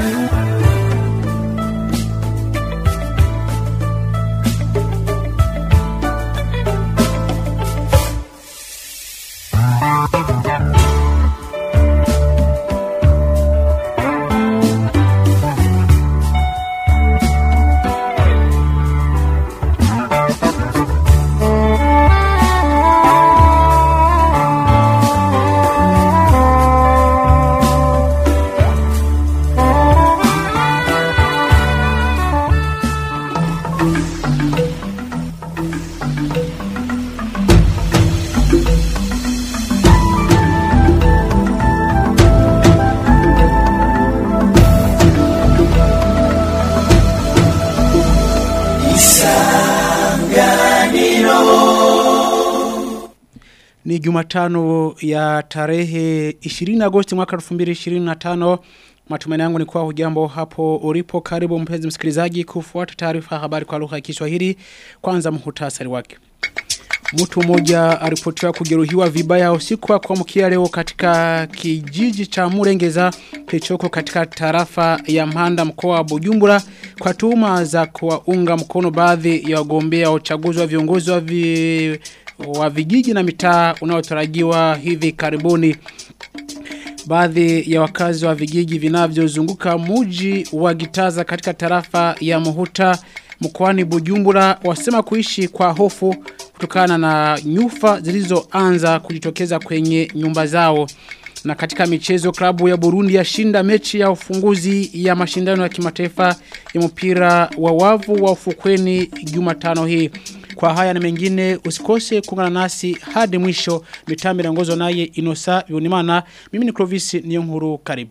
Ni Jumatano ya tarehe 20 Agosti mwaka 2025. Matumaini yangu ni kuwa hujambo hapo ulipo karibu mpenzi msikilizaji kufuata taarifa ya habari kwa lugha ya Kiswahili. Kwanza muhtasari wake. Mtu mmoja aripotiwa kujeruhiwa vibaya usiku wa kuamkia leo katika kijiji cha Murengeza kilichoko katika tarafa ya Mhanda mkoa wa Bujumbura kwa tuhuma za kuwaunga mkono baadhi ya wagombea uchaguzi wa viongozi wa, vi, wa vijiji na mitaa unaotarajiwa hivi karibuni. Baadhi ya wakazi wa vijiji vinavyozunguka muji wa Gitaza katika tarafa ya Muhuta mkoani Bujumbura wasema kuishi kwa hofu kutokana na nyufa zilizoanza kujitokeza kwenye nyumba zao. Na katika michezo klabu ya Burundi yashinda mechi ya ufunguzi ya mashindano ya kimataifa ya mpira wa wavu wa ufukweni Jumatano hii. Kwa haya na mengine usikose kuungana nasi hadi mwisho mitambo inaongozwa naye Inosa Yunimana. Mimi ni Clovis Niyonkuru karibu.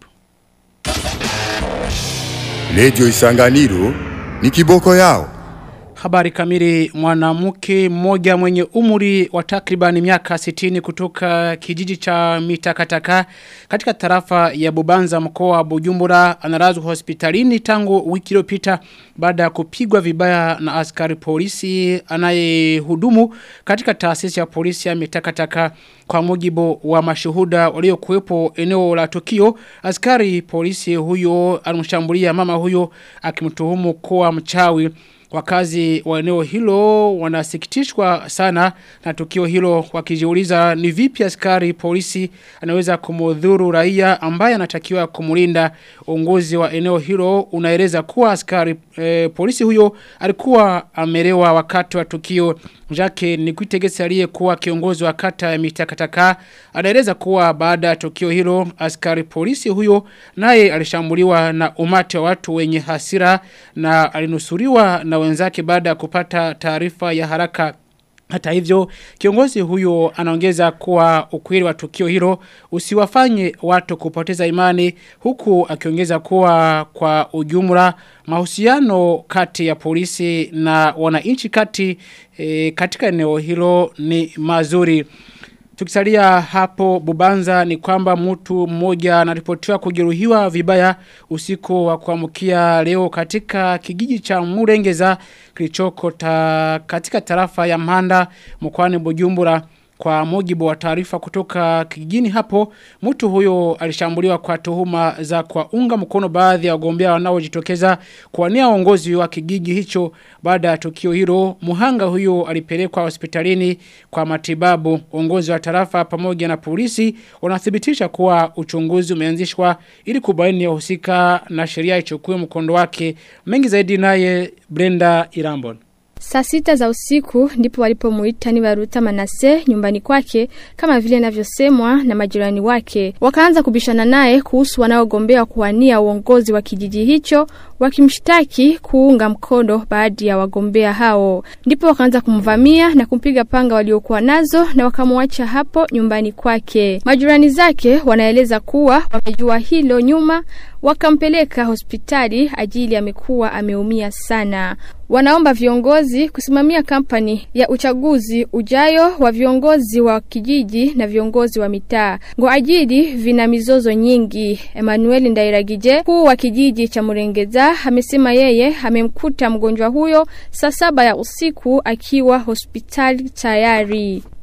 Radio Isanganiro ni kiboko yao. Habari kamili mwanamke mmoja mwenye umri wa takribani miaka 60 kutoka kijiji cha Mitakataka katika tarafa ya Bubanza mkoa wa Bujumbura analazwa hospitalini tangu wiki iliyopita baada ya kupigwa vibaya na askari polisi anayehudumu katika taasisi ya polisi ya Mitakataka kwa mujibu wa mashuhuda waliokuwepo eneo la tukio askari polisi huyo alimshambulia mama huyo akimtuhumu kuwa mchawi Wakazi wa eneo hilo wanasikitishwa sana na tukio hilo wakijiuliza ni vipi askari polisi anaweza kumudhuru raia ambaye anatakiwa kumulinda uongozi wa eneo hilo unaeleza kuwa askari e, polisi huyo alikuwa amelewa wakati wa tukio Jake Nikuitegesi aliyekuwa kiongozi wa kata ya mitakataka anaeleza kuwa baada ya tukio hilo askari polisi huyo naye alishambuliwa na umati wa watu wenye hasira na alinusuriwa na wenzake baada ya kupata taarifa ya haraka hata hivyo, kiongozi huyo anaongeza kuwa ukweli wa tukio hilo usiwafanye watu kupoteza imani huku akiongeza kuwa kwa ujumla mahusiano kati ya polisi na wananchi kati e, katika eneo hilo ni mazuri. Tukisalia hapo Bubanza ni kwamba mtu mmoja anaripotiwa kujeruhiwa vibaya usiku wa kuamkia leo katika kijiji cha Murengeza kilichoko ta, katika tarafa ya Mhanda mkoani Bujumbura kwa mujibu wa taarifa kutoka kijijini hapo mtu huyo alishambuliwa kwa tuhuma za kwa unga mkono baadhi ya wagombea wanaojitokeza kuwania uongozi wa kijiji hicho baada ya tukio hilo muhanga huyo alipelekwa hospitalini kwa matibabu uongozi wa tarafa pamoja na polisi unathibitisha kuwa uchunguzi umeanzishwa ili kubaini wahusika na sheria ichukue mkondo wake mengi zaidi naye Brenda Irambon Saa sita za usiku ndipo walipomuita ni Baruta Manase nyumbani kwake kama vile inavyosemwa na majirani wake. Wakaanza kubishana naye kuhusu wanaogombea kuwania uongozi wa kijiji hicho wakimshtaki kuunga mkono baadhi ya wagombea hao. Ndipo wakaanza kumvamia na kumpiga panga waliokuwa nazo na wakamwacha hapo nyumbani kwake. Majirani zake wanaeleza kuwa wamejua hilo nyuma wakampeleka hospitali ajili amekuwa ameumia sana. Wanaomba viongozi kusimamia kampani ya uchaguzi ujayo wa viongozi wa kijiji na viongozi wa mitaa. Ngo ajili vina mizozo nyingi. Emmanuel Ndairagije, kuu wa kijiji cha Murengeza, amesema yeye amemkuta mgonjwa huyo saa saba ya usiku akiwa hospitali tayari.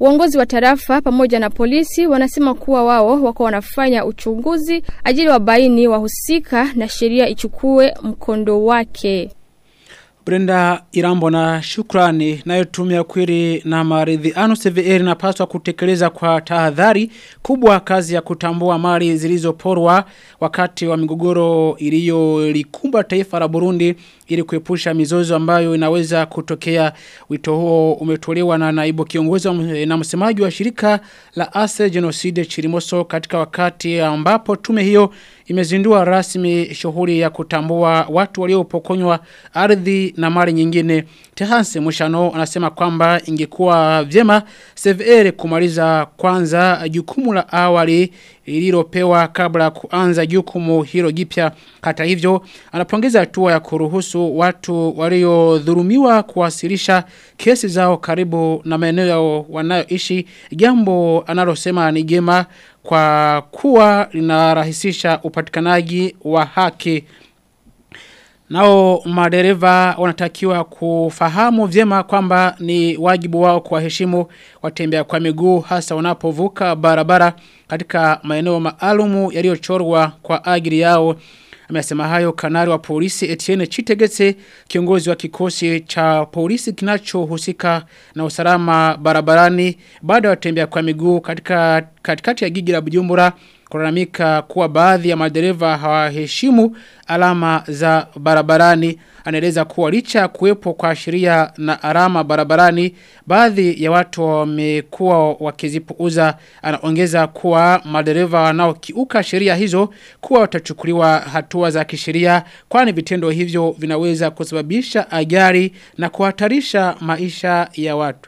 Uongozi wa tarafa pamoja na polisi wanasema kuwa wao wako wanafanya uchunguzi ajili wabaini wahusika na sheria ichukue mkondo wake. Brenda Irambo na shukrani nayo tume ya kweli na maridhiano CVR inapaswa kutekeleza kwa tahadhari kubwa kazi ya kutambua mali zilizoporwa wakati wa migogoro iliyolikumba taifa la Burundi ili kuepusha mizozo ambayo inaweza kutokea wito huo umetolewa na naibu kiongozi na msemaji wa shirika la Ase Genocide Chirimoso katika wakati ambapo tume hiyo imezindua rasmi shughuli ya kutambua watu waliopokonywa ardhi na mali nyingine. Tehanse Mushano anasema kwamba ingekuwa vyema CVR kumaliza kwanza jukumu la awali lililopewa kabla kuanza jukumu hilo jipya. Hata hivyo anapongeza hatua ya kuruhusu watu waliodhulumiwa kuwasilisha kesi zao karibu na maeneo yao wanayoishi jambo analosema ni jema kwa kuwa linarahisisha upatikanaji wa haki. Nao madereva wanatakiwa kufahamu vyema kwamba ni wajibu wao kuwaheshimu watembea kwa miguu hasa wanapovuka barabara katika maeneo maalumu yaliyochorwa kwa ajili yao. Amesema hayo kanari wa polisi Etienne Chitegetse kiongozi wa kikosi cha polisi kinachohusika na usalama barabarani baada ya watembea kwa miguu katika katikati ya jiji la Bujumbura kulalamika kuwa baadhi ya madereva hawaheshimu alama za barabarani anaeleza kuwa licha kuwepo kwa sheria na alama barabarani baadhi ya watu wamekuwa wakizipuuza anaongeza kuwa madereva wanaokiuka sheria hizo kuwa watachukuliwa hatua za kisheria kwani vitendo hivyo vinaweza kusababisha ajali na kuhatarisha maisha ya watu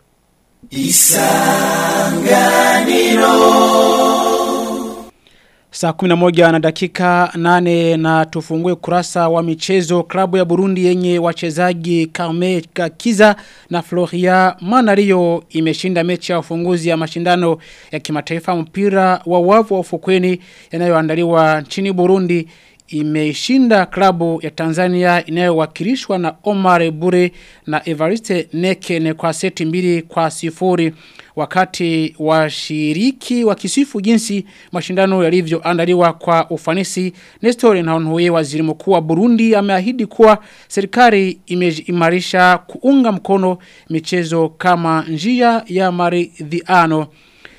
Saa kuminamoja na dakika nane na tufungue kurasa wa michezo klabu ya Burundi yenye wachezaji Kame Kakiza na Floria Manario imeshinda mechi ya ufunguzi ya mashindano ya kimataifa mpira wa wavu wa ufukweni yanayoandaliwa nchini Burundi imeshinda klabu ya Tanzania inayowakilishwa na Omar Bure na Evariste Nekene kwa seti mbili kwa sifuri wakati washiriki wakisifu jinsi mashindano yalivyoandaliwa kwa ufanisi Nestor Nahonhuye waziri mkuu wa Burundi ameahidi kuwa serikali imeimarisha kuunga mkono michezo kama njia ya maridhiano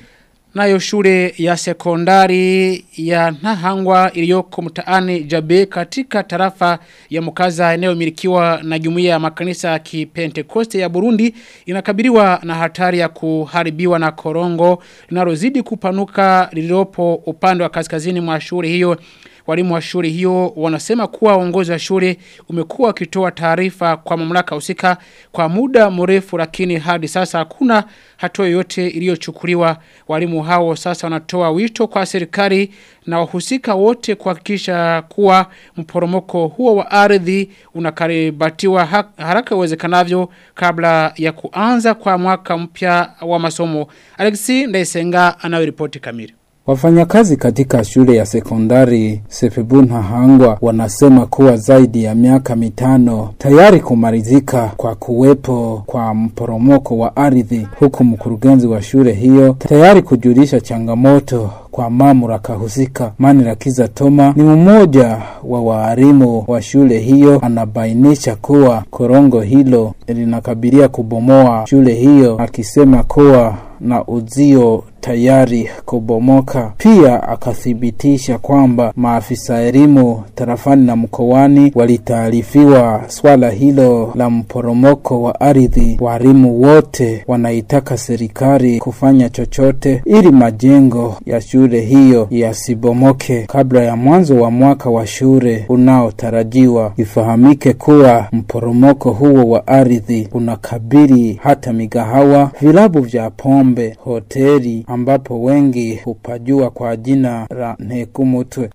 Nayo shule ya sekondari ya Nahangwa iliyoko mtaani Jabe katika tarafa ya Mukaza eneo milikiwa na jumuiya ya makanisa ya Kipentekoste ya Burundi inakabiliwa na hatari ya kuharibiwa na korongo linalozidi kupanuka lililopo upande wa kaskazini mwa shule hiyo. Walimu wa shule hiyo wanasema kuwa uongozi wa shule umekuwa ukitoa taarifa kwa mamlaka husika kwa muda mrefu lakini hadi sasa hakuna hatua yoyote iliyochukuliwa. Walimu hao sasa wanatoa wito kwa serikali na wahusika wote kuhakikisha kuwa mporomoko huo wa ardhi unakaribatiwa haraka iwezekanavyo kabla ya kuanza kwa mwaka mpya wa masomo. Alexi Ndaisenga anayoripoti kamili. Wafanyakazi katika shule ya sekondari Sefebun Hangwa wanasema kuwa zaidi ya miaka mitano tayari kumalizika kwa kuwepo kwa mporomoko wa ardhi, huku mkurugenzi wa shule hiyo tayari kujulisha changamoto kwa mamlaka husika. Manirakiza Toma ni mmoja wa waalimu wa shule hiyo, anabainisha kuwa korongo hilo linakabilia kubomoa shule hiyo, akisema kuwa na uzio tayari kubomoka. Pia akathibitisha kwamba maafisa elimu tarafani na mkoani walitaarifiwa swala hilo la mporomoko wa ardhi. Walimu wote wanaitaka serikali kufanya chochote ili majengo ya shule hiyo yasibomoke kabla ya mwanzo wa mwaka wa shule unaotarajiwa. Ifahamike kuwa mporomoko huo wa ardhi unakabili hata migahawa, vilabu vya pombe, hoteli ambapo wengi hupajua kwa jina la Ntekumutwe.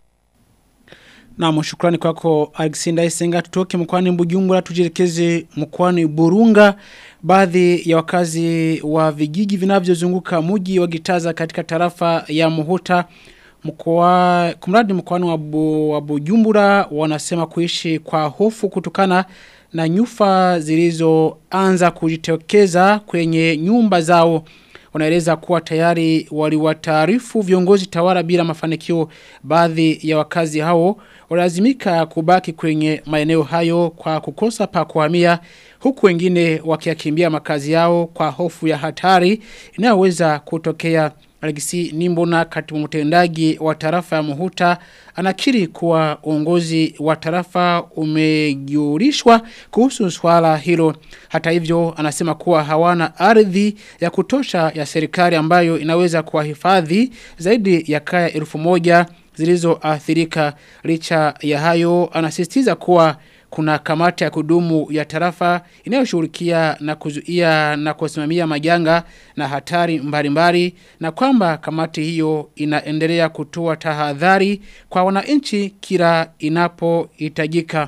Na shukrani kwako Alexander Isenga tutoke mkwani Bujumbura tujirekeze mkwani Burunga baadhi ya wakazi wa vijiji vinavyozunguka mji wa Gitaza katika tarafa ya Muhuta mkoa kumradi mkoani wa, bu, wa Bujumbura wanasema kuishi kwa hofu kutokana na nyufa zilizoanza kujitokeza kwenye nyumba zao wanaeleza kuwa tayari waliwataarifu viongozi tawala bila mafanikio baadhi ya wakazi hao walazimika kubaki kwenye maeneo hayo kwa kukosa pa kuhamia huku wengine wakiyakimbia makazi yao kwa hofu ya hatari inayoweza kutokea Alexi Nimbona katibu mtendaji wa tarafa ya Muhuta anakiri kuwa uongozi wa tarafa umegiurishwa kuhusu swala hilo. Hata hivyo anasema kuwa hawana ardhi ya kutosha ya serikali ambayo inaweza kuwahifadhi zaidi ya kaya elfu moja zilizoathirika. Licha ya hayo anasisitiza kuwa kuna kamati ya kudumu ya tarafa inayoshughulikia na kuzuia na kusimamia majanga na hatari mbalimbali na kwamba kamati hiyo inaendelea kutoa tahadhari kwa wananchi kila inapohitajika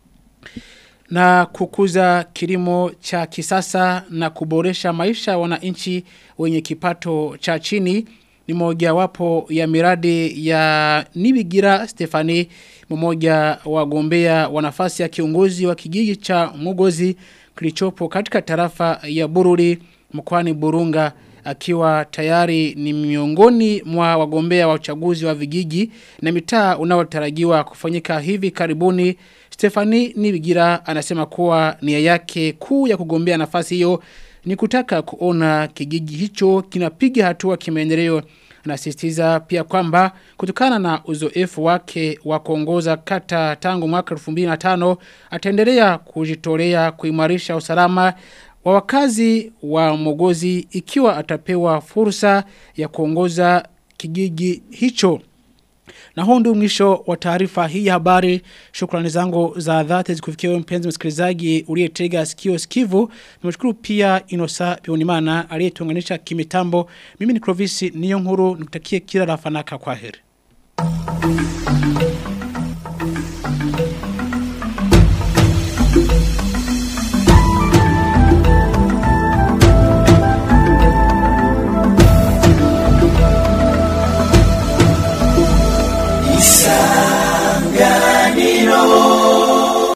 na kukuza kilimo cha kisasa na kuboresha maisha ya wananchi wenye kipato cha chini ni moja wapo ya miradi ya Nibigira Stefani mmoja wa gombea wa nafasi ya kiongozi wa kijiji cha Mugozi kilichopo katika tarafa ya Bururi mkoani Burunga akiwa tayari ni miongoni mwa wagombea wa uchaguzi wa vijiji na mitaa unaotarajiwa kufanyika hivi karibuni Stefani Nibigira anasema kuwa nia yake kuu ya kugombea nafasi hiyo ni kutaka kuona kijiji hicho kinapiga hatua kimaendeleo anasisitiza pia kwamba kutokana na uzoefu wake wa kuongoza kata tangu mwaka 2005 ataendelea kujitolea kuimarisha usalama wa wakazi wa Mogozi ikiwa atapewa fursa ya kuongoza kijiji hicho. Na huu ndio mwisho wa taarifa hii ya habari. Shukrani zangu za dhati zikufikia wewe mpenzi msikilizaji uliyetega sikio sikivu. Nimeshukuru pia Inosa Bionimana aliyetuunganisha kimitambo. Mimi ni Clovis Niyonkuru nikutakie kila la fanaka kwaheri.